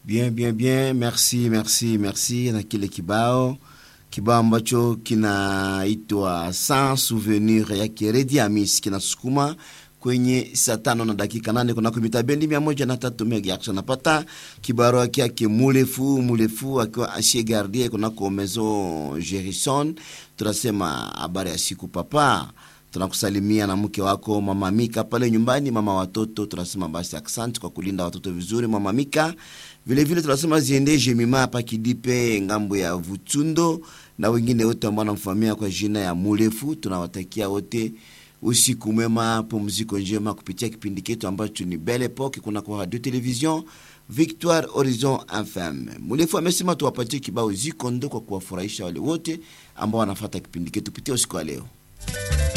Bien, bien, bien, merci, merci, merci na kile kibao kibao ambacho kinaitwa Sans Souvenir yake Redi Amis kinasukuma kwenye saa tano na dakika nane kunako mita bendi mia moja na tatu megahertz. Napata kibarua kyake mulefu mulefu akiwa ashie gardie kunako Maison Gerison. Tunasema habari ya siku papa, tunakusalimia na mke wako mama Mika pale nyumbani, mama watoto. Tunasema basi asante kwa kulinda watoto vizuri, mama Mika. Vile vile tunasema ziende Jemima hapa Kidipe ngambo ya Vutundo na wengine wote ambao wanamfahamia kwa jina ya Mulefu. Tunawatakia wote usiku mwema, pumziko njema kupitia kipindi chetu ambacho ni Belle Epoque kuna kwa radio television Victoire Horizon FM. Mulefu amesema tuwapatie kibao ziko ndo kwa kuwafurahisha wale wote ambao wanafuata kipindi chetu kupitia usiku wa leo.